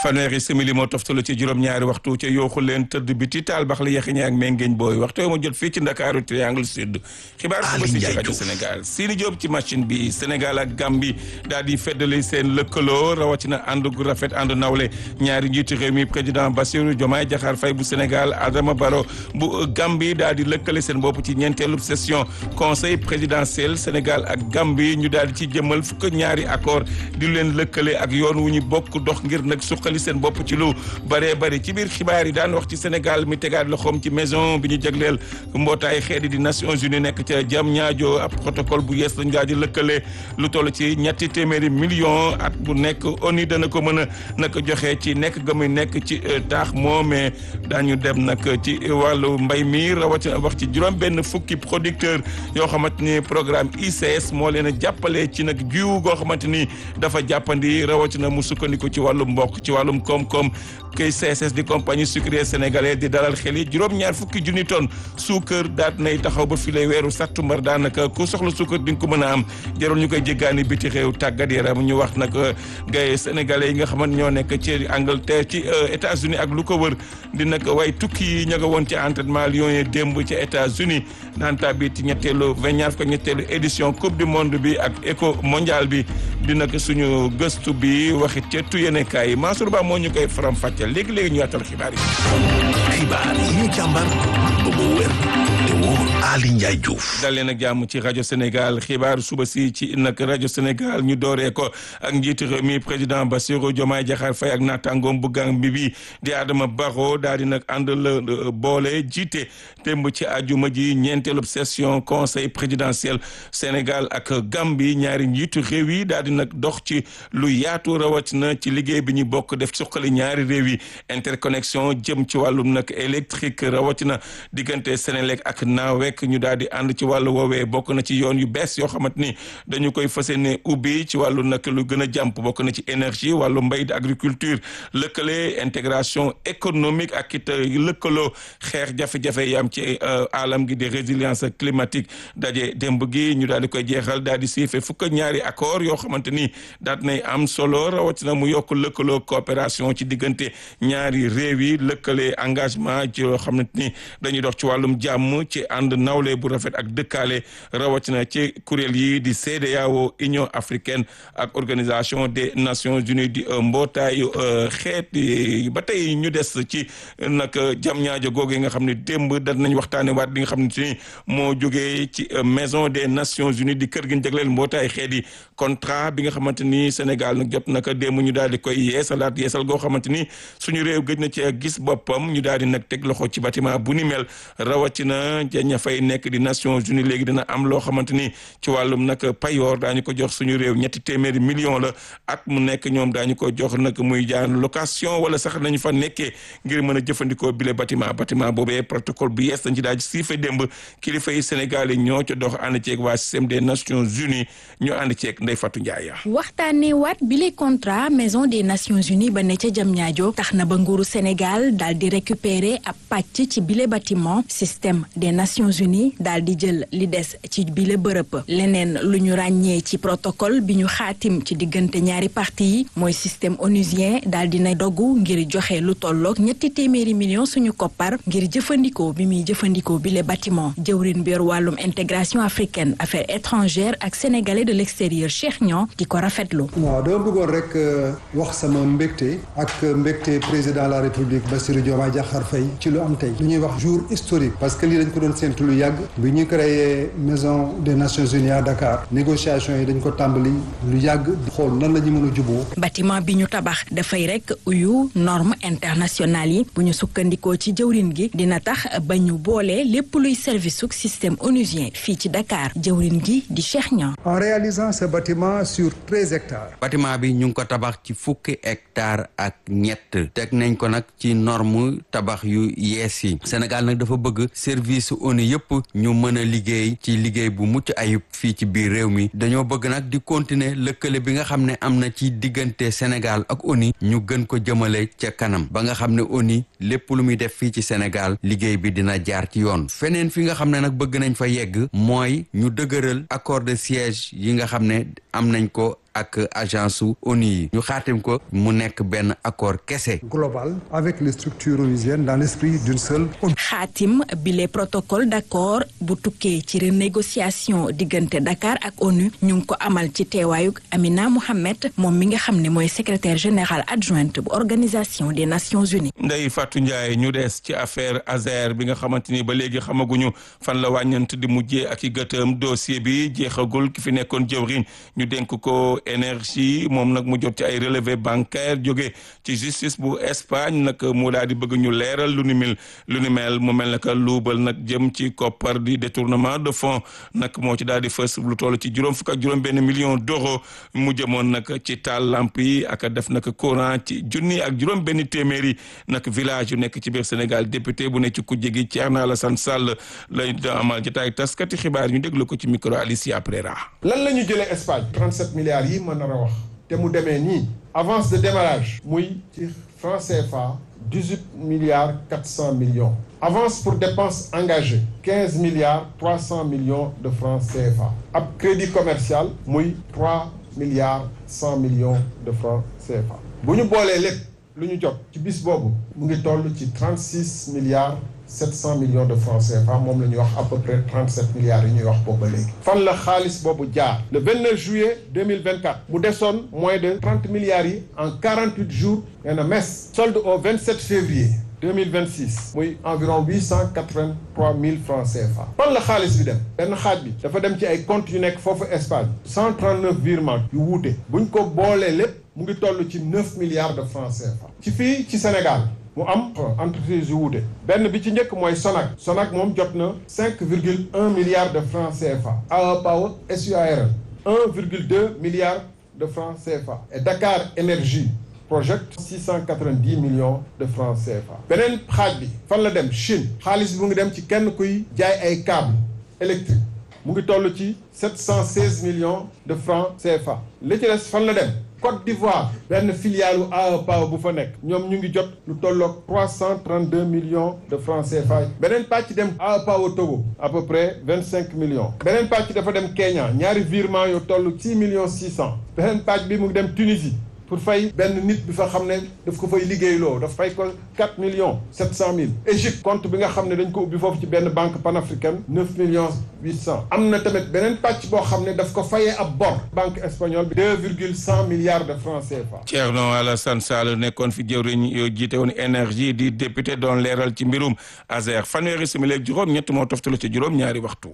fanweeri simili moo toftalu ci juróom-ñaari waxtu ca yooxu leen tëdd bi ti taal bax la yaxiñe ak mengeeñ booy waxtu yoo ma jot fii ci ndakaaru triangle sud xibaar suba si ci rajo sénégal Sini Diop ci machine bi sénégal ak Gambie daal di feddali seen lëkkaloo rawatina ànd gu rafet ànd nawle ñaari njiitu réew mi président Bassirou Diomaye Diakhar Faye bu sénégal Adama Barrow bu Gambie daal di lëkkale seen bopp ci ñeenteelu session conseil présidentiel sénégal ak Gambie ñu daal di ci jëmmal fukk ñaari accord di leen lëkkale ak yoon wu ñu bokk dox ngir nag suqali seen bopp ci lu bëree bëri ci biir xibaar yi daan wax ci Sénégal mi tegaat loxoom ci maison bi ñu jagleel mbootaay xeeti di Nations Unies nekk ca jam ñaajo ab protocole bu yees lañ daal di lëkkale lu toll ci ñetti téeméeri million at bu nekk ONU dana ko mën a nag joxe ci nekk ga muy nekk ci taax moomee daañu dem nag ci wàllu mbay mi rawatina wax ci juróom benn fukki producteur yoo xamante ni programme ICS moo leen a jàppale ci nag jiw goo xamante ni dafa jàppandi rawatina mu sukkandiku ci wàllum mbokk ci wàllum koom-koom kay CSS di compagnie sucrière sénégalaise di dalal xel yi juróom-ñaar fukki junni tonne suukar daat nay taxaw ba fi lay weeru sattumbar daanaka ku soxla suukar di nga ko mën a am jarul ñu koy jéggaani biti réew tàggat yaram ñu wax nag gay sénégalais yi nga xamante ñoo nekk ci Angleterre ci États-Unis ak lu ko wër di nag way tukki yi ña nga woon ci entraînement Lions yi démb ci États-Unis naan bi ci ñetteelu vingt-ñaar fukk ñetteelu édition coupe du monde bi ak éco mondial bi di nag suñu gëstu bi waxit ca tuyenekaay yi Mansour Ba moo ñu koy faram fàcceel léegi-léegi ñu yaatal xibaar yi xibaar yi ñu càmbar ba mu wér te wóor Ali Ndiaye Diouf dal leen ak jàmm ci rajo Sénégal xibaar suba si ci nag rajo Sénégal ñu dooree ko ak njiitu réew mi président Bassirou Diomaye Diakhar Faye ak naataangoom bu Gàmbi bi di Adama Barrow daal di nag ànd la boole jiite démb ci àjjuma ji ñeenteelu session conseil présidentiel Sénégal ak Gàmbi ñaari njiitu réew yi daal di nag dox ci lu yaatu rawatina ci liggéey bi ñu bokk def suqali ñaari réew yi interconnexion jëm ci wàllum nag électrique rawatina diggante Sénélec ak Naawek ñu daal di ànd ci wàllu woowee bokk na ci yoon yu bees yoo xamante ni dañu koy fas yéene ubbi ci wàllu nag lu gën a jàmp bokk na ci énergie wàllu mbay di agriculture lëkkale intégration économique ak it lëkkaloo xeex jafe-jafe yi am ci alam gi di résilience climatique daje démb gi ñu daal di koy jeexal daal di siife fukk ñaari accord yoo xamante ni daat nay am solo rawatina mu yokk lëkkaloo coopération ci diggante ñaari réew yi lëkkale engagement ci yoo xamante ni dañuy dox ci wàllum jàmm ci ànd nawle bu rafet ak dëkkaale rawatina ci kuréel yi di CEDEAO Union africaine ak organisation des Nations Unies di mbootaayu xeet ba tey ñu des ci nag jam ñaajo googu yi nga xam ne démb dañ nañ waxtaane waat li nga xam ne ni moo jógee ci maison des Nations Unies di kër gi ñu jagleel mbootaay xeet yi contrat bi nga xamante ni Sénégal nag jot naka démb ñu daal di koy yeesalaat yeesal goo xamante ni suñu réew gëj na ci gis boppam ñu daal di nag teg loxo ci bâtiment bu ni mel rawatina ña fay nekk di Nations Unies léegi dina am loo xamante ni ci wàllum nag payoor daañu ko jox suñu réew ñetti téeméeri million la at mu nekk ñoom daañu ko jox nag muy jaan location wala sax nañu fa nekkee ngir mën a jëfandikoo bile bâtiment bâtiment boobee protocole bu yees dañ ci daal di siife démb kilifa yi Sénégal yi ñoo ca dox ànd ceeg waa système des Nations Unies ñu ànd ceeg Ndeye Fatou Ndiaye. waxtaanee waat bile contrat maison des Nations Unies ba ne ca Diamniadio tax na ba nguuru Sénégal daal di récupérer ab pàcc ci bile bâtiment système des Nations Unies daal di jël li des ci bile bërëb leneen lu ñu ràññee ci protocole bi ñu xaatim ci diggante ñaari parti yi mooy système onusien daal dina dogu ngir joxe lu tolloog ñetti téeméeri millions suñu koppar ngir jëfandikoo bi muy jëfandikoo bile bâtiment jëwrin bi yor wàllum intégration africaine affaires étrangères ak sénégalais de l'extérieur Cheikh Niang di ko rafetlu. waaw dama bëggoon rek wax sama mbégte ak mbégte président de la république Bassirou Diomaye Diakhar Faye ci lu am tey lu ñuy wax jour historique parce que lii dañ ko doon séntu lu yàgg bi ñu créé maison des Nations Unies à Dakar négociation yi dañ ko tàmbali lu yàgg xool nan la ñu mën a juboo bâtiment bi ñu tabax dafay rek uyu normes internationales yi bu ñu sukkandikoo ci jëwrin gi dina tax ba ñu boole lépp luy service suk système onusien fii ci Dakar jëwrin gi di Cheikh Niang. en réalisant ce bâtiment sur treize hectares. bâtiment bi ñu ngi ko tabax ci fukki hectares ak ñett teg nañ ko nag ci norme tabax yu yees yi Sénégal nag dafa bëgg service ONU yëpp ñu mën a liggéey ci liggéey bu mucc ayib fii ci biir réew mi dañoo bëgg nag di continuer lëkkale bi nga xam ne am na ci diggante Sénégal ak ONU ñu gën ko jëmale ca kanam ba nga xam ne ONU lépp lu muy def fii ci Sénégal liggéey bi dina jaar ci yoon feneen fi nga xam ne nag bëgg nañ fa yegg mooy ñu dëgëral accord de siège yi nga xam ne am nañ ko ak agence su ONU yi ñu xaatim ko mu nekk benn accord kese. global avec les structures onusiennes dans l'esprit d'une seule ONU. xaatim bile protocole d'accord bu tukkee ci renégociation diggante Dakar ak ONU ñu ngi ko amal ci teewaayug Amina Mohamed moom mi nga xam ne mooy secrétaire général adjointe bu organisation des Nations Unies. Ndeye Fatou Ndiaye ñu des ci affaire Azer bi nga xamante ni ba léegi xamaguñu fan la wàññant di mujjee ak i gëtëm dossier bi jeexagul ki fi nekkoon jëwriñ ñu dénk ko énergie moom nag mu jot ci ay relevé bancaire jóge ci justice bu Espagne nag mu daal di bëgg ñu leeral lu ni mel lu ni mel mu mel naka luubal nag jëm ci koppar di détournement de fonds nag moo ci daal di fës lu toll ci juróom fukk ak juróom benn million d'euros mu jëmoon nag ci taal lamp yi ak def nag courant ci junni ak juróom benn téeméeri nag village yu nekk ci biir Sénégal député bu ne ci kujje gi Thierno Alassane Sall lay amal jotaay taskati xibaar ñu déglu ko ci micro Alicia Prera. lan la ñu jëlee Espagne 37 milliards yi ma nar a wax te mu demee nii avance de démarrage muy ci franc CFA 18 milliards 400 millions avance pour dépenses engagées 15 milliards 300 millions de francs CFA ab crédit commercial muy 3 milliards 100 millions de francs CFA bu ñu boolee lépp lu ñu jot ci bis boobu mu ngi toll ci 36 milliards 700 millions de francs CFA moom la ñuy wax à peu près 37 milliards yi ñuy wax boobu ba léegi fan la xaalis boobu jaar le 29 juillet 2024 mu desoon moins de 30 milliards yi en 48 jours nee na mes solde au 27 février 2026 muy environ 883 000 francs CFA fan la xaalis bi dem benn xaaj bi dafa dem ci ay comptes yu nekk foofu Espagne 139 virements yu wuute buñ ko boolee lépp mu ngi toll ci 9 milliards de francs CFA ci fii ci Sénégal mu am entreprise yu wuute benn bi ci njëkk mooy Sonac Sonac moom jot na 5 virgule 1 milliard de francs CFA AE Power SUARL 1 virgule 2 milliard de francs CFA et Dakar Énergie Project 690 millions de francs CFA beneen xaaj bi fan la dem Chine xaalis bi mu ngi dem ci kenn kuy jaay ay câble électrique mu ngi toll ci 716 millions de francs CFA li ci des fan la dem Côte d'Ivoire benn filiale u AE Power bu fa nekk ñoom ñu ngi jot lu tolloog 332 millions de francs CFA beneen pàcc dem AE Power Togo à peu près 25 millions beneen pàcc dafa dem Kenya ñaari virement yu toll 6 millions 600 beneen pàcc bi mu ngi dem Tunisie pour fay benn nit bi fa xam ne daf ko fay liggéeyloo daf fay ko 4 millions 700 mille Égypte compte bi nga xam ne dañ ko ubbi foofu ci benn banque panafricaine 9 millions 800 am na tamit beneen pàcc boo xam ne daf ko fayee ab bor banque espagnole bi 2 virgule 100 milliards de francs CFA. Thierno Alassane Sall nekkoon fi jëwriñ yoo jiite woon énergie di député doon leeral ci mbirum Azer fanweeri simili ak juróom ñett moo toftalu ci juróom ñaari waxtu.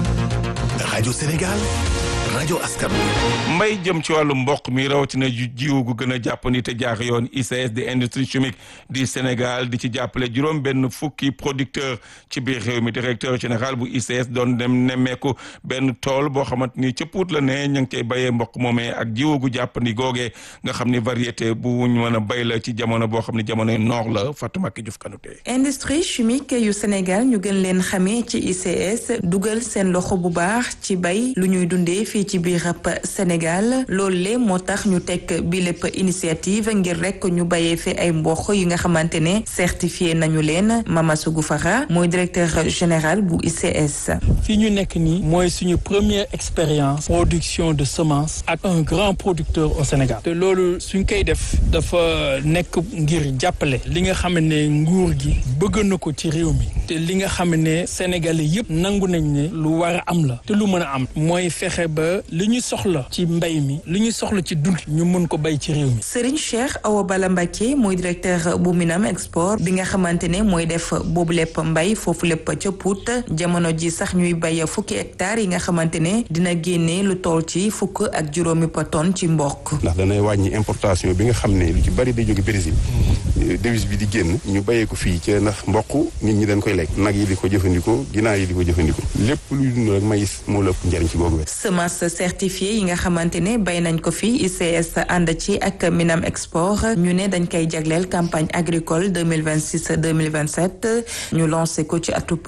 rajo Sénégal rajo askan mbay jëm ci wàllu mboq mi rawatina jiwu gu gën a jàppandi te jaax yoon ICS di industrie chimique di Sénégal di ci jàppale juróom benn fukki producteur ci biir réew mi directeur général bu ICS doon dem nemmeeku benn tool boo xamante ni ca Pout la ne ña ngi koy béyee mboq moomee ak jiwu gu jàppandi googee nga xam ni variété bu ñu mën a béy la ci jamono boo xam ne jamonoy noor la Fatoumata Diouf Kanouté industrie chimique yu Sénégal ñu gën leen xamee ci ICS dugal seen loxo bu baax ci bay lu ñuy dundee fii ci biir Sénégal loolu le moo tax ñu teg bi lépp initiative ngir rek ñu bayee fi ay mboq yi nga xamante ne certifié nañu leen Mama Sougou Fara mooy directeur général bu ICS. fii ñu nekk nii mooy suñu première expérience production de semence ak un grand producteur au Sénégal te loolu suñ koy def dafa nekk ngir jàppale li nga xam ne nguur gi bëgg na ko ci réew mi te li nga xam ne sénégalais yëpp nangu nañ ne lu war a am la te lu mën a am mooy fexe ba li ñu soxla ci mbay mi li ñu soxla ci dund ñu mën ko bay ci réew mi. Serigne Cheikh Awa Bala Mbacké mooy directeur bu Minam Export bi nga xamante ne mooy def boobu lépp mbay foofu lépp ca Pout jamono ji sax ñuy bay fukki hectares yi nga xamante ne dina génne lu toll ci fukk ak juróomi tonne ci mboq. ndax danay wàññi importation bi nga xam ne lu ci bari day jóge Brésil devise bi di génn ñu bayee ko fii ca ndax mboq nit ñi dañ koy lekk nag yi di ko jëfandikoo ginaar yi di ko jëfandikoo lépp luy dund rek maïs moo la ëpp njariñ ci boobu wet semence certifiée yi nga xamante ne bay nañ ko fi ICS ànd ci ak Minam Export ñu ne dañ koy jagleel campagne agricole 2026 2027 ñu lancé ko ci atub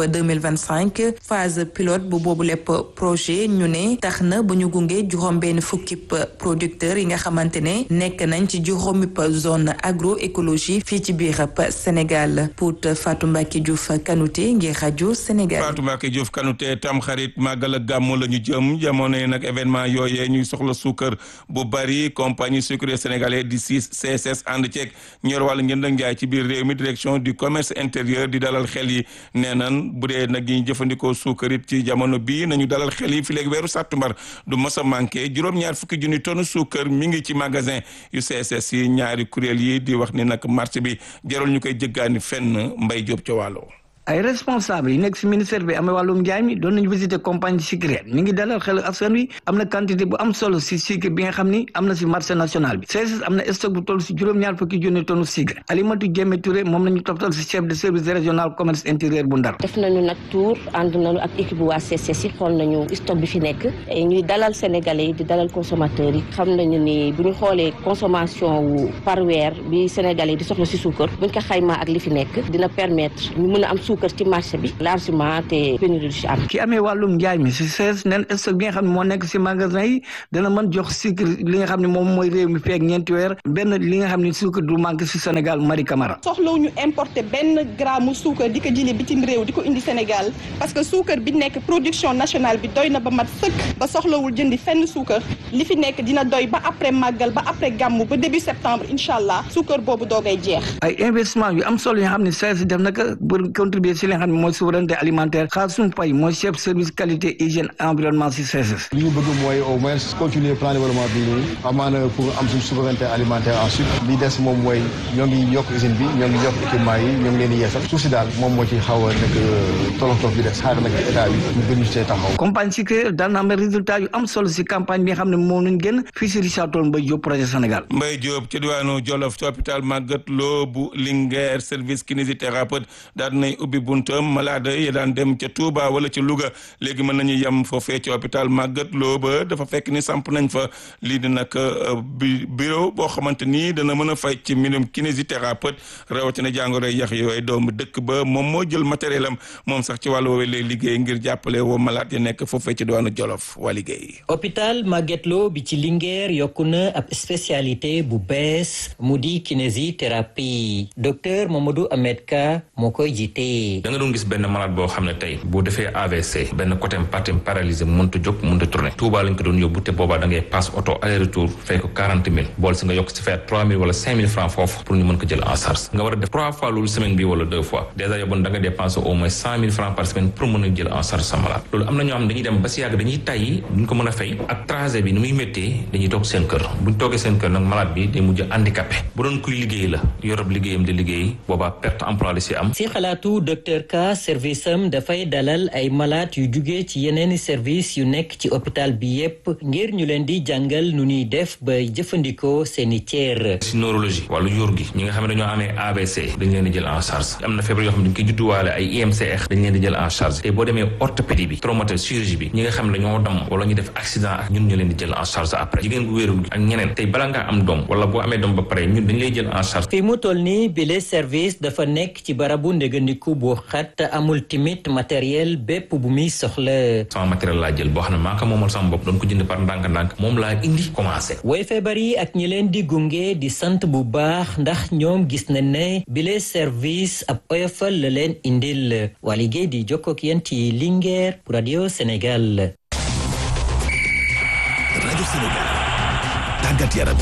2025 phase pilote bu boobu lépp projet ñu ne tax na bu ñu gunge juróom benn fukki producteur yi nga xamante ne nekk nañ ci juróomi zone agroécologie fii ci biir Sénégal pour Fatou Mbacké Diouf Kanouté ngir rajo Sénégal. Fatou Mbacké Diouf Kanouté tam xarit màggal ak gàmmu la ñu jëm jamono nag événement yooyee ñuy soxla suukar bu bari compagnie sucrière sénégalaise di CSS ànd ceeg ñor wàllu njënd ak njaay ci biir réew mi direction du commerce intérieur di dalal xel yi nee nan bu dee nag ñi jëfandikoo suukar it ci jamono bii nañu dalal xel yi fi léegi weeru sàttumbar du mos a manqué juróom-ñaar fukki junni tonne suukar mi ngi ci magasin yu CSS yi ñaari kuréel yi di wax ni nag marché bi jarul ñu koy jëggaani fenn mbay jóob ca wàllo ay responsable yi nekk si ministère bi amee wàllum njaay mi doon nañu visité compagnie sucrière ñu ngi dalal xel askan wi am na quantité bu am solo si sucre bi nga xam ni am na si marché national bi CSS am na stock bu toll si juróom-ñaar fukki junni tonne sucre Alimatu Jéeme Touré moom la ñu toftal si chef de service régional commerce intérieur bu Ndar def nañu nag tour ànd nañu ak équipe bu waa CSS yi xool nañu stock bi fi nekk ñuy dalal sénégalais yi di dalal consommateurs yi xam nañu ni bu ñu xoolee consommation wu par weer bi sénégalais yi di soxla si suukar buñ ko xaymaa ak li fi nekk dina permettre ñu mën a am suukar ci marché bi largement te pénurie du ci am ki amee wàllum njaay mi si CSS neen stock bi nga xam ne moo nekk si magasin yi dana mën jox sucre li nga xam ne moom mooy réew mi feek ñeenti weer benn li nga xam ne sucre du manque si Sénégal Marie Camara soxlawuñu importer benn gramme suukar di ko jëlee bitim réew di ko indi Sénégal parce que suukar bi nekk production nationale bi doy na ba mat sëkk ba soxlawul jëndi fenn suukar li fi nekk dina doy ba après màggal ba après gàmmu ba début septembre incha allah suukar boobu doogay jeex ay investissement yu am solo yoo xam ne CSS def na ko pour contribuer si li nga xam ne mooy souveraineté alimentaire Khassoum Faye mooy chef service qualité hygiène environnement si CSS li ñu bëgg mooy au moins continuer plan développement bi nii amaana pour am suñu souveraineté alimentaire ensuite li des moom mooy ñoo ngi yokk usine bi ñoo ngi yokk équipement yi ñoo ngi leen di yeesal suuf si daal moom moo ci xaw a nekk tolof tolof bi des xaar nag état bi ñu gën ñu see taxaw compagnie sucrière daan na am résultat yu am solo si campagne bi nga xam ne moom lañ génn fii si Richard Toll Mbaye Diop projet Sénégal Mbaye Diop ci diwaanu Jolof ci hôpital Magatte Lô bu Linguère service kinésithérapeute daal nay ubbi buntam malade yi daan dem ca Touba wala ca Louga léegi mën nañu yem foofee ci hôpital Magatte Lô ba dafa fekk ni samp nañ fa lii di nag bi bureau boo xamante ni dana mën a fay ci mbirum kinésithérapeute rawatina jàngoro yax yooyu doomu dëkk ba moom moo jël matériel am moom sax ci wàllu woowee lay liggéey ngir jàppale woo malade yi nekk foofee ci diwaanu Jolof waa liggéey. hôpital Magatte Lô bi ci Linguère yokku na ab spécialité bu bees mu di kinésithérapie docteur Mamadou Ahmed Ka moo koy jiite. da nga doon gis benn malade boo xam ne tey boo defee AVC benn côté partie paralysé mënut a jóg mënut a tourné Touba lañ ko doon yóbbu te boobaa da ngay passe auto aller retour fay ko quarante mille bool si nga yokk si faire trois mille wala cinq mille francs foofu pour ñu mën ko jël en charge nga war a def trois fois loolu semaine bi wala deux fois dèjà yóbboon da nga dépenser au moins cent mille francs par semaine pour mën a jël en charge sa malade loolu am na ñoo xam dañuy dem ba si yàgg dañuy tàyyi duñ ko mën a fay ak trajet bi ni muy méttee dañuy toog seen kër buñ toogee seen kër nag malade bi day mujj handicapé bu doon kuy liggéey la yorob liggéeyam di liggéey boobaa perte emploi la si am si xalaatu docteur Ka service am dafay dalal ay malade yu jugee ci yeneeni service yu nekk ci hôpital bi yépp ngir ñu leen di jàngal nu ñuy def ba jëfandikoo seeni cër si neurologie wàllu yóor gi ñi nga xam ne dañoo amee ABC dañ leen di jël en charge am na feebar yoo xam ne dañ koy judduwaale ay IMCR dañ leen di jël en charge te boo demee orthopédie bi traumatisme chirurgie bi ñi nga xam ne dañoo dam wala ñu def accident ak ñun ñu leen di jël en charge après jigéen gu wéerul ak ñeneen tey bala ngaa am doom wala boo amee doom ba pare ñun dañ lay jël en charge fi mu toll nii bile service dafa nekk ci barabu ndégandiku bu xat amul timit matériel bépp bu muy soxla sama matériel laa jël boo xam ne maa ko moomal sama bopp doon ko jënd par ndànk-ndànk moom laa indi commencé woy feebar yi ak ñi leen di gunge di sant bu baax ndax ñoom gis na ne bile service ab oyofal la leen indil waa liggéey di jokkook yéen ci Linguère pour Radio Sénégal Radio Sénégal tàggat yaram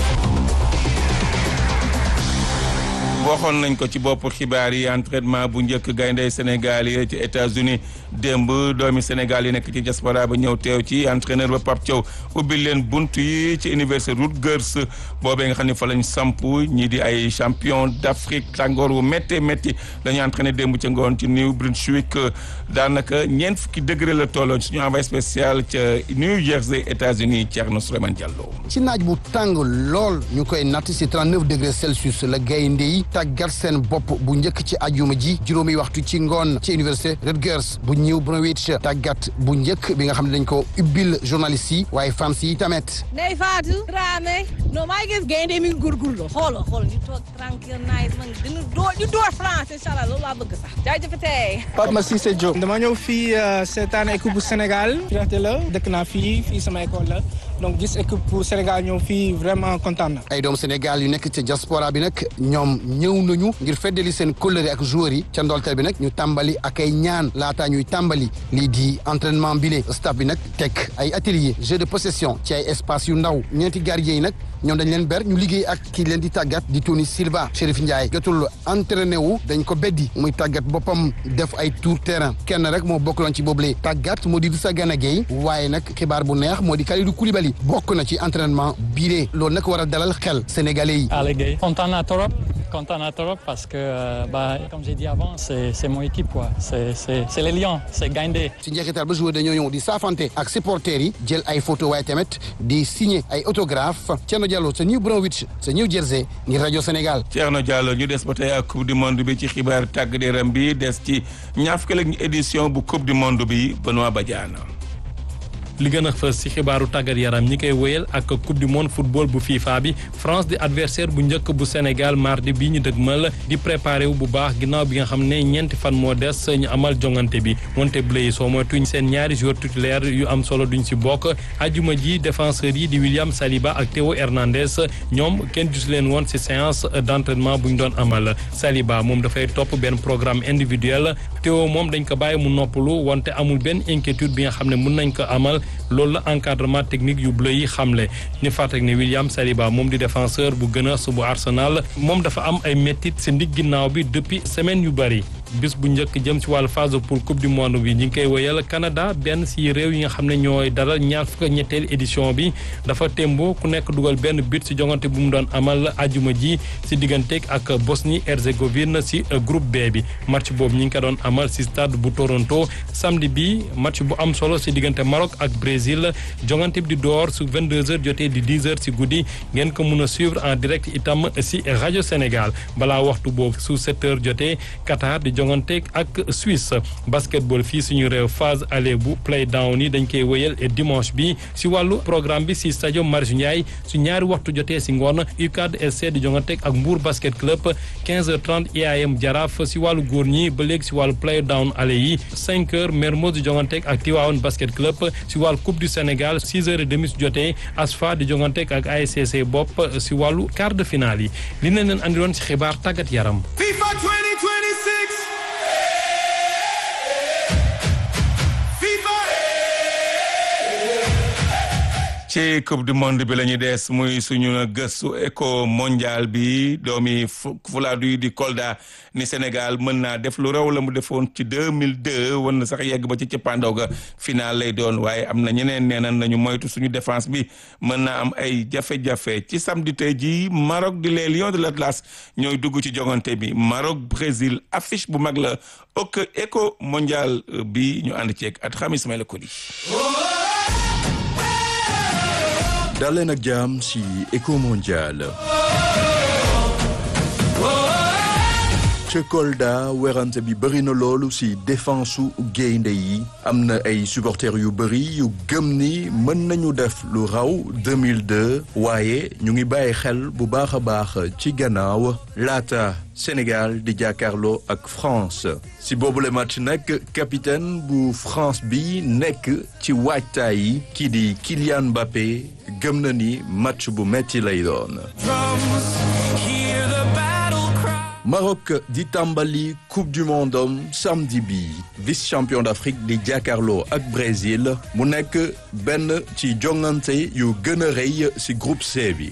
waxoon nañ ko ci bopp xibaar yi entraînement bu njëkk gayndey Sénégal yi ci États-Unis démb doomi Sénégal yi nekk ci diaspora ba ñëw teew ci entraîneur ba Pape Thiaw ubbil leen bunt yi ci université Rutgers boobee nga xam ne fa lañ samp ñii di ay champion d'Afrique tàngoor wu métti métti dañu entraîné démb ca ngoon ci New Brunswick daanaka ñeent fukki degré la tolloon suñu envoyé spécial ca New Jersey États-Unis Thierno Souleymane Diallo. ci naaj bu tàng lool ñu koy natt si 39 degré Celsius la gaynde yi tàggat seen bopp bu njëkk ci ajuma ji juróomi waxtu ci ngoon ci université Rutgers bu New Brunswick tàggat bu njëkk bi nga xam ne dañ ko ubbil journaliste yi waaye fans yi tamit. Ndeye Fatou Dramé non maa ngi gis gaynde mi ngi góorgóorlu xooloo xool ñu toog tranquille nice man dina door ñu door France incha allah loolu laa bëgg sax jaajëfatee. Pape Massissé Diop dama ñëw fii seetaan équipe bu Sénégal fierté la dëkk naa fii fii sama école la donc gis équipe bu Sénégal ñëw fii vraiment kontaan na. ay doomu Sénégal yu nekk ci diaspora bi nag ñoom ñëw nañu ngir feddali seen kóllëre ak joueurs yi ca ndolteel bi nag ñu tàmbali ak ay ñaan laataa ñuy tàmbali lii di entraînement bile staff bi nag teg ay atelier jeu de possession ci ay espace yu ndaw ñeenti gardien yi nag ñoom dañ leen ber ñu liggéey ak kii leen di tàggat di Tony Silva Chérif Ndiaye jotul entraîné wu dañ ko beddi muy tàggat boppam def ay tour terrain kenn rek moo bokkaloon ci boobule tàggat moo di Idrissa Gana Gueye waaye nag xibaar bu neex moo di Kalidou Koulibaly bokk na ci entraînement biile loolu nag war a dalal xel sénégalais yi. Allez Gueye kontaan naa trop kontaan naa trop parce que euh, bah comme j'ai dit avant c'est c'est mon équipe quoi c'est c'est c'est les Lions c'est Gaindé. ci njeexital ba joueur dañoo ñëw di saafante ak supporters yi jël ay photo waaye tamit di signer ay autographe Thierno Diallo sa New Brunswick sa New Jersey ngir rajo Sénégal. Thierno Diallo ñu des ba tey ak coupe du monde bi ci xibaar tàggat yaram bi des ci ñaar fukki ak édition bu coupe du monde bi Benoît Badiane. li gën a fës ci xibaaru tàggat yaram ñi koy wéyal ak coupe du monde football bu FIFA bi France di adversaire bu njëkk bu Sénégal mardi bi ñu dëgmal di préparé wu bu baax ginnaaw bi nga xam ne ñeenti fan moo des ñu amal jongante bi wante bleu yi soo moytuñ seen ñaari joueurs titulaires yu am solo duñ ci bokk ajuma ji défenseurs yi di William Saliba ak Théo Hernandez ñoom kenn gis leen woon ci séance d'entraînement bu ñu doon amal Saliba moom dafay topp benn programme individuel Théo moom dañ ko bàyyi mu noppalu wante amul benn inquiétude bi nga xam ne mun nañ ko amal loolu la encadrement technique yu bleu yi xamle ñu fàttali ne William Saliba moom di défenseur bu gën a su bu Arsenal moom dafa am ay méttit ci ndig ginnaaw bi depuis semaine yu bari bis bu njëkk jëm ci wàllu phase pour coupe du monde bi ñu ngi koy wéyal Canada benn ci réew yi nga xam ne ñooy dalal ñaar fukk ak ñetteel édition bi dafa témbo ku nekk dugal benn but ci jongante bu mu doon amal ajuma ji ci digganteeg ak Bosnie Herzégovine ci groupe B bi match boobu ñu ngi ko doon amal ci stade bu Toronto samedi bi match bu am solo ci diggante Maroc ak Brésil jongante bi di door su 22h jotee di 10h ci guddi ngeen ko mun a suivre en direct itam ci rajo Sénégal balaa waxtu boobu su 7h jotee Qatar di jongante ak Suisse basketball fii suñu réew phase aller bu play down yi dañ koy wéyal dimanche bi ci wàllu programme bi ci stade Marius Ndiaye su ñaari waxtu jotee ci ngoon UCAD SC di jongante ak Mbour basket club 15h30 IAM Jaraaf ci wàllu góor ñi ba léegi ci wàllu play down aller yi 5h Mermoz di jongante ak Tivaouane basket club ci wàllu coupe du Sénégal 6h30 su jotee ASFA di jongante ak ASCC bopp ci wàllu quart de finale yi li na leen andiloon ci xibaar tàggat yaram. FIFA 2026. ci coupe du monde bi la ñu des muy suñu gëstu éco mondial bi doomi Fulaadu yi di Kolda ni Sénégal mën naa def lu raw la mu defoon ci 2002 wan na sax yegg ba ci cëppaandaw ga final lay doon waaye am na ñeneen neenan nañu moytu suñu défense bi mën naa am ay jafe-jafe ci samedi tey ji Maroc di les Lions de l'Atlas ñooy dugg ci jogante bi Maroc Brésil affiche bu mag la ok éco mondial bi ñu ànd ceeg at xam Ismaïla Koli daleen ak jàmm ci éco mondial ca Kolda werante bi bëri na loolu ci défense su gaynde yi am na ay supporters yu bëri yu gëm ni mën nañu def lu raw 2002 waaye ñu ngi bàyyi xel bu baax a baax ci gannaaw laata Sénégal di jàkkaarloo ak France ci boobule match nag capitaine bu France bi nekk ci waajtaay yi kii di Kylian Mbappé gëm na ni match bu metti lay doon. Maroc di tàmbali coupe du monde am samedi bi vice champion d'Afrique di jàkkaarloo ak Brésil mu nekk benn ci jongante yu gën a rëy ci groupe C bi.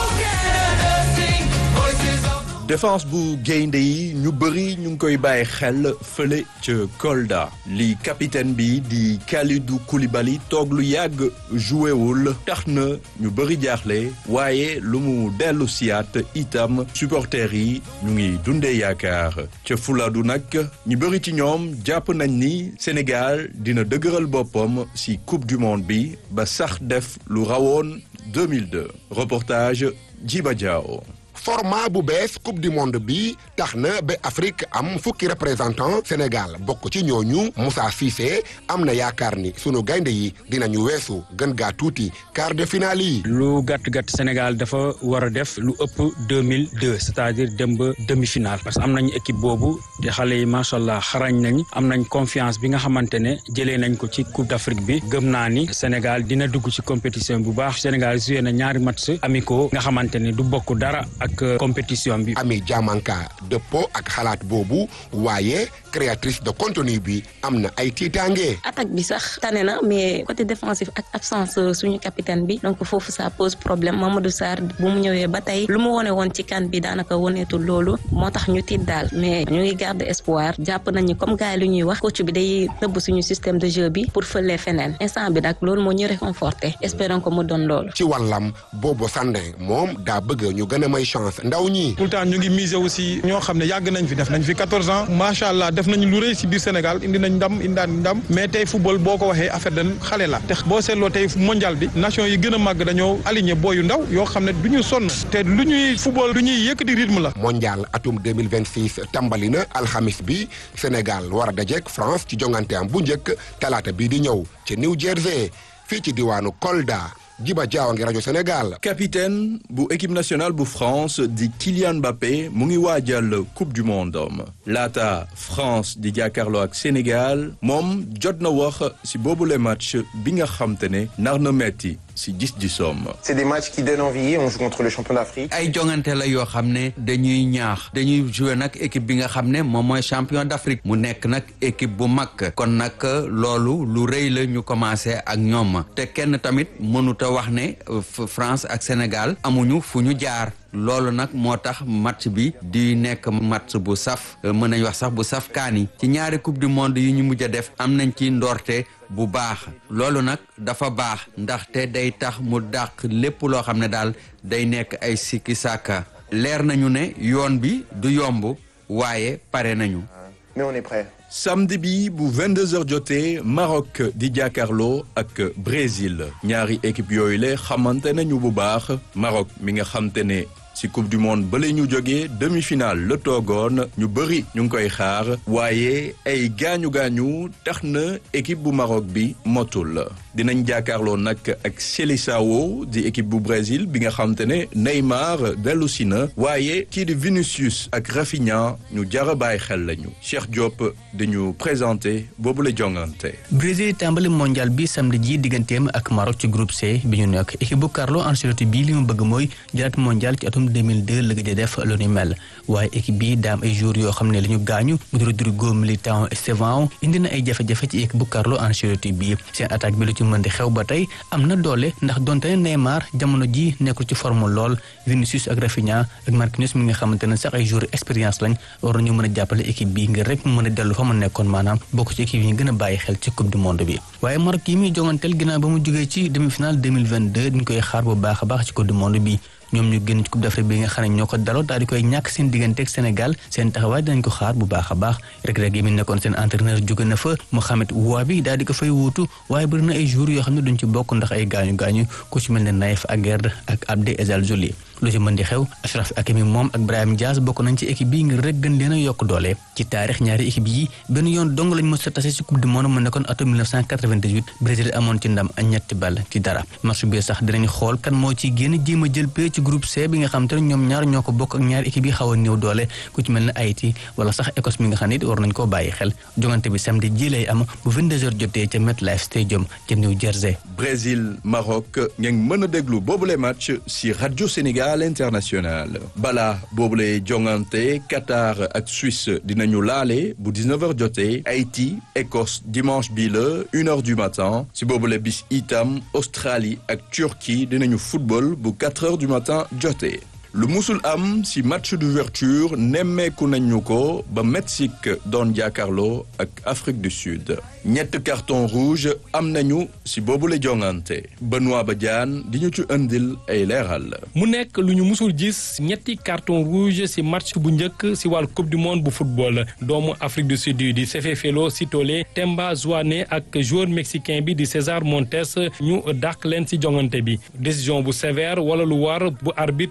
défense bu gaynde yi ñu bëri ñu ngi koy bàyyi xel fële ca Kolda li capitaine bi di Kalidou Koulibaly toog lu yàgg joué wul tax na ñu bëri jaaxle waaye lu mu dellu siyaat itam supporters yi ñu ngi dundee yaakaar ca Fuladu nag ñu bëri ci ñoom jàpp nañ ni Sénégal dina dëgëral boppam ci coupe du monde bi ba sax def lu rawoon 2002 reportage Djiba Diao format bu bees coupe du monde bi tax na ba Afrique am fukki représentant Sénégal bokk ci ñooñu Moussa Cissé am na yaakaar ni sunu gaynde yi dinañu weesu gën gaa tuuti quart de finale yi. lu gàtt gàtt Sénégal dafa war a def lu ëpp deux mille deux c'est-à-dire dem ba demi-finale parce que am nañu équipe boobu te xale yi macha allah xarañ nañ am nañ confiance bi nga xamante ne jëlee nañ ko ci coupe d'Afrique bi gëm naa ni Sénégal dina dugg ci compétition bu baax Sénégal joué na ñaari match amicaux nga xamante ne du bokk dara ak compétition bi. Ami Diamanka dëppoo ak xalaat boobu waaye créatrice de contenu bi am na ay tiitaange. attaque bi sax tane na mais côté défensif ak absence suñu capitaine bi donc foofu ça pose problème Mamadou Sarr bu mu ñëwee ba tey lu mu wone woon ci kan bi daanaka woneetul loolu moo tax ñu tiit daal mais ñu ngi garde espoir jàpp nañu comme gars yi lu ñuy wax coach bi day nëbb suñu système de jeu bi pour fëlee feneen instant bi nag loolu moo ñu réconforté espérons que mu doon loolu. ci wàllam Bobo Sandé moom daa bëgg ñu gën a may chance ndaw ñi. tout le temps ñu ngi miser aussi ñoo xam ne yàgg nañ fi def nañ fi 14 ans macha allah def nañu lu rëy si biir Sénégal indi nañ ndam indaan ndam mais tey football boo ko waxee affaire dañ xale la te boo seetloo tey mondial bi nation yi gën a màgg dañoo aligné booyu ndaw yoo xam ne du ñu sonn te lu ñuy football lu ñuy yëkkati rythme la. mondial atum 2026 tàmbali na alxamis bi Sénégal war a dajeek France ci jongante am bu njëkk talaata bii di ñëw ci New Jersey fii ci diwaanu Kolda. Jiba Jaawa ngi rajo Sénégal. capitaine bu équipe nationale bu France di Kylian Mbappé mu ngi waajal coupe du monde laata France di jàkkaarloo ak Sénégal moom jot na wax si boobule match bi nga xam te ne nar na metti si gis-gisoom. c'est des matchs qui donnent envie on joue contre le champion d'Afrique. ay jongante la yoo xam ne dañuy ñaax dañuy jouer nag équipe bi nga xam ne moom mooy champion d'Afrique mu nekk nag équipe bu mag kon nag loolu lu rëy la ñu commencé ak ñoom te kenn tamit mënut a wax ne France ak Sénégal amuñu fu ñu jaar. loolu nag moo tax match bi di nekk match bu saf mën nañ wax sax bu saf kaani ci ñaari coupe du monde yi ñu mujj a def am nañ ci ndorte bu baax loolu nag dafa baax ndaxte day tax mu dàq lépp loo xam ne daal day nekk ay sikki sàkka leer nañu ne yoon bi du yomb waaye pare nañu mais on est prêt. samedi bi bu 22h jotee Maroc di jàkkaarloo ak Brésil ñaari équipe yooyu la xamante nañu bu baax Maroc mi nga xamte ne ci coupe du monde ba la ñu jógee demi-finale la toogoon ñu bëri ñu ngi koy xaar waaye ay gaañu gaañu tax na équipe bu Maroc bi motul dinañ jàkkaarloo nag ak Seleção di équipe bu Brésil bi nga xamte ne Neymar dellu si na waaye kii di Vinicius ak Rafinha ñu jara bàyyi xel lañu Cheikh Diop dañu présenté boobu la jongante. Brésil tàmbali mondial bi samedi ji digganteem ak Maroc ci groupe C bi ñu nekk équipe bu Carlo Ancelotti bii li mu bëgg mooy jëlaat mondial ci atum 2002 la gëj a def lu ni mel waaye équipe bi daam ay joueurs yoo xam ne la ñu gaañu mu di Rodrigo Militão Estevão indi na ay jafe-jafe ci équipe bu Carlo Ancelotti bii seen attaque bi lu ci mën di xew ba tey am na doole ndax donte ne Neymar jamono ji nekkul ci forme lool Vinicius ak Rafinha ak Marquinhos mi nga xamante ne sax ay joueurs expérience lañ war nañu mën a jàppale équipe bi ngir rek mu mën a dellu fa mu nekkoon maanaam bokk ci équipe yi ñu gën a bàyyi xel ci coupe du monde bi waaye Maroc yi muy jonganteel ginnaaw ba mu jógee ci demi-finale 2022 dañ koy xaar bu baax a baax ci coupe du monde bi ñoom ñu génn ci coupe d'Afrique bi nga xam ne ñoo ko daloo daal di koy ñàkk seen diggante ak Sénégal seen taxawaay dinañ ko xaar bu baax a baax rek rek yi mi nekkoon seen entraîneur jóge na fa Mohamed Ouabi daal di ko fay wuutu waaye bëri na ay jours yoo xam ne duñ ci bokk ndax ay gaañu gaañu ku ci mel ne Naïf Aguerd ak Abdé Ezzal Joli lu ci mën di xew Achraf Hakimi moom ak Brahim Diaz bokk nañ ci équipe bi ngir rek gën leen a yokk doole ci taarix ñaari équipe yi benn yoon dong lañ mës a tase ci coupe du monde mu nekkoon atum 1998 Brésil amoon ci ndam ak ñetti ball ci dara match bi sax dinañ xool kan moo ci génn jéem a jël pee ci groupe C bi nga xam te ne ñoom ñaar ñoo ko bokk ak ñaari équipe yi xaw a néew doole ku ci mel ne Haïti wala sax Écosse mi nga xam ne it war nañ koo bàyyi xel jongante bi samedi ji lay am bu 22h jotee ca MetLife Stadium ca New Jersey. Brésil Maroc ngeen mën a déglu boobule match si rajo Sénégal international bala boobule jongante Qatar ak Suisse dinañu laale bu 19h jotee Haïti Écosse dimanche bii la une heure du matin si boobule bis itam Australie ak Turquie dinañu football bu 4 heures du matin jotee. lu musul am ci match d'ouverture nemmeeku nañu ko ba Mexique doon jàkkaarloo ak Afrique du Sud ñett carton rouge am nañu ci boobule jongante Benoît Badiane di ñu ci indil ay leeral. mu nekk lu ñu musul gis ñetti carton rouge ci match bu njëkk ci wàllu coupe du monde bu football doomu Afrique du Sud di Sefefelo Sitole Temba Zwane ak joueur mexicain bi di César Montes ñu dàq leen ci jongante bi décision bu sévère wala lu war bu arbitre brésilien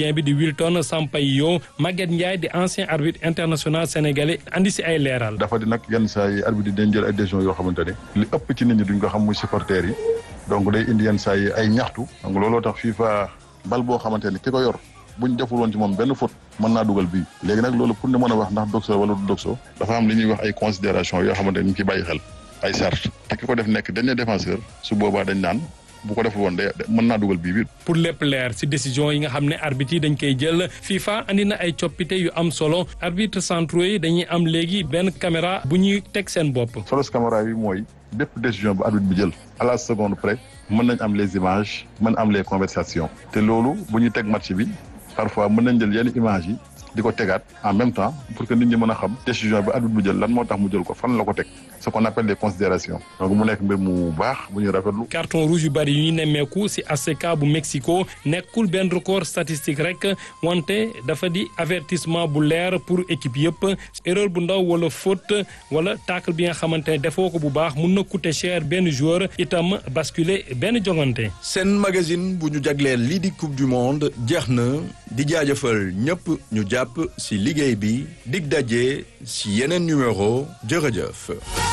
gambien bi di Wilton Sampaio Maguette Ndiaye di ancien arbitre international sénégalais andi si ay leeral. dafa di nag yenn saa yi arbitre yi dañ jël ay décisions yoo xamante ne li ëpp ci nit ñi duñ ko xam muy supporters yi donc day indi yenn saa yi ay ñaxtu donc looloo tax FIFA bal boo xamante ne ki ko yor buñ deful woon ci moom benn faute mën naa dugal bii léegi nag loolu pour ñu mën a wax ndax doxo wala du doxo dafa am li ñuy wax ay considération yoo xamante ne ñu ngi ciy bàyyi xel ay sart te ki ko def nekk dernier défenseur su boobaa dañ naan bu ko deful woon de mën naa dugal bii bi pour lépp leer si décision yi nga xam ne arbitre yi dañ koy jël FIFA andi na ay coppite yu am solo arbitre centraux yi dañuy am léegi benn caméra bu ñuy teg seen bopp. solo caméra yi mooy bépp décision bu arbitre bi jël à la seconde près mën nañ am les images mën am les conversations te loolu bu ñuy teg match bi parfois mën nañ jël yenn images yi di ko tegaat en même temps pour que nit ñi mën a xam décision bi arbitre bu jël lan moo tax mu jël ko fan la ko teg ce qu'on appelle les considérations donc mu nekk mbir mu baax bu ñuy rafetlu. carton rouge yu bari yu ñu nemmeeku si ACK bu Mexico nekkul benn record statistique rek wante dafa di avertissement bu leer pour équipe yëpp erreur bu ndaw wala faute wala tacle bi nga xamante ne defoo ko bu baax mun na coûter cher benn joueur itam basculer benn jongante. seen magazine bu ñu jagleel lii di coupe du monde jeex na di jaajëfal ñëpp ñu jàpp ci liggéey bi dig daje ci yeneen numéro jërëjëf.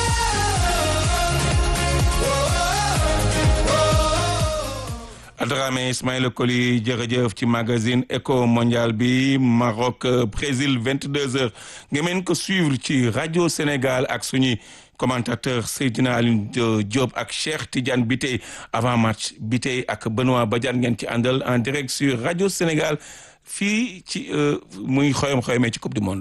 Adrame Ismaïla Koli jërëjëf ci magazine Eco Mondial bi Maroc Brésil 22h nga mën ko suivre ci rajo Sénégal ak suñuy commentateur Seydina Alioune Diop ak Cheikh Tidiane Biteye avant match Biteye ak Benoît Badiane ngeen ci àndal en direct sur rajo Sénégal fii ci muy xoyom xoyomee ci coupe du monde.